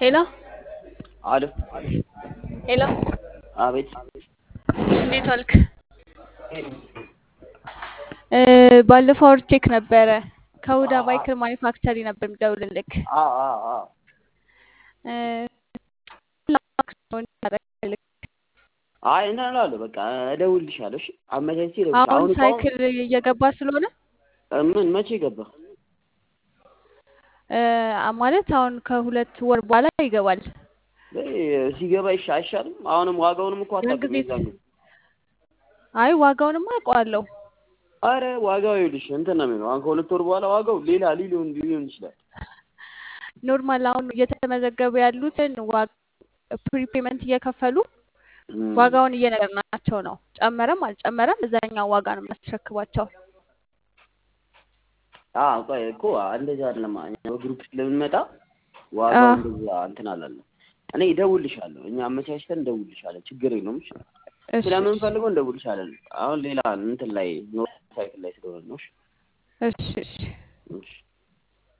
ሄሎ አሎ ሄሎ፣ አቤት እንዴት ዋልክ? እ ባለፈው አውርቼክ ነበረ። ከሁዳ ባይክል ማኒፋክቸሪ ነበር የሚደውልልክ። አ አ አ እ አይ እንትን እላለሁ በቃ እደውልልሻለሁ። እሺ አመቻችቼ እደውልልሻለሁ። አሁን አሁን እኮ ሳይክል እየገባ ስለሆነ ምን መቼ ገባ? እ ማለት አሁን ከሁለት ወር በኋላ ይገባል። በይ ሲገባ ይሻ አይሻልም? አሁንም ዋጋውንም እኮ ያን አታውቅም ጊዜ የዛን ጊዜ። አይ ዋጋውንማ አውቀዋለሁ። አረ ዋጋው ይኸውልሽ እንትን ነው የሚለው አሁን ከሁለት ወር በኋላ ዋጋው ሌላ ሊሆን ሊሆን ይችላል። ኖርማል አሁን እየተመዘገቡ ያሉትን ፕሪፔመንት እየከፈሉ እም፣ ዋጋውን እየነገርናቸው ነው። ጨመረም አልጨመረም እዛኛው ዋጋ ነው የሚያስረክቧቸው። አ ቆይ እኮ እንደዚህ አይደለም። እኛ በግሩፕ ስለምንመጣ ዋጋው አዎ እንደዛ እንትን አላለም። እኔ እደውልልሻለሁ። እኛ አመቻችተን እንደውልልሻለን። ችግር የለውም። እሺ እሺ እሺ ስለምንፈልገው እንደውልልሻለን። አሁን ሌላ እንትን ላይ ኖር ሳይክል ላይ ስለሆነ ነው። እሺ እሺ እሺ እሺ